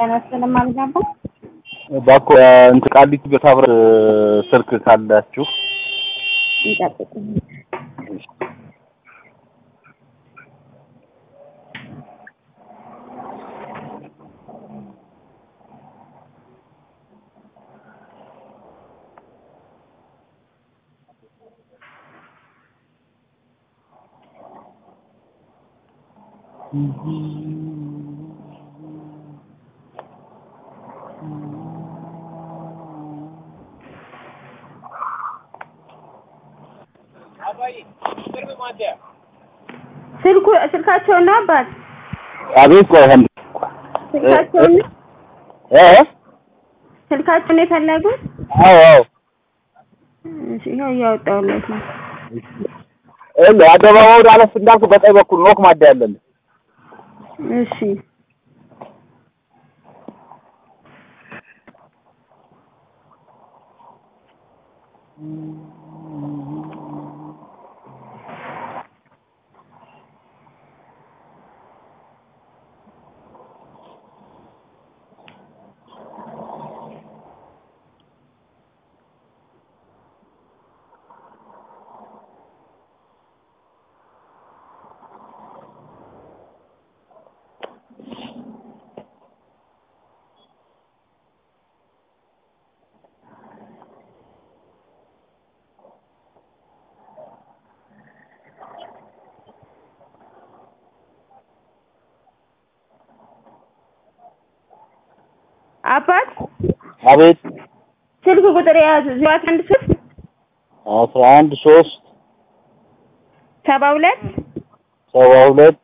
ተነስተን ማልጋባ ባኮ እንትን ቃሊቲ በታብረ ስልክ ካላችሁ እንጠብቅ። ስልኩ ስልካቸውን ነው አባት አቤት ቆይ አንድ ስልካቸውን እ ስልካቸውን ነው የፈለጉት? አዎ አዎ እሺ ይኸው እያወጣሁለት ነው። እለ አደባባዩ አለፍ እንዳልኩ በቀኝ በኩል ኖክ ማዳ ያለን እሺ አባት አቤት ስልክ ቁጥር የያዙ ዜሮ አንድ ሶስት አስራ አንድ ሶስት ሰባ ሁለት ሰባ ሁለት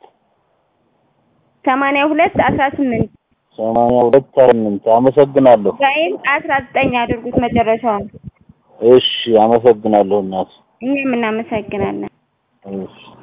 ሰማንያ ሁለት አስራ ስምንት ሰማንያ ሁለት ስምንት አመሰግናለሁ። ወይም አስራ ዘጠኝ አድርጉት መጨረሻውን። እሺ አመሰግናለሁ እናት እኛም እናመሰግናለን። እሺ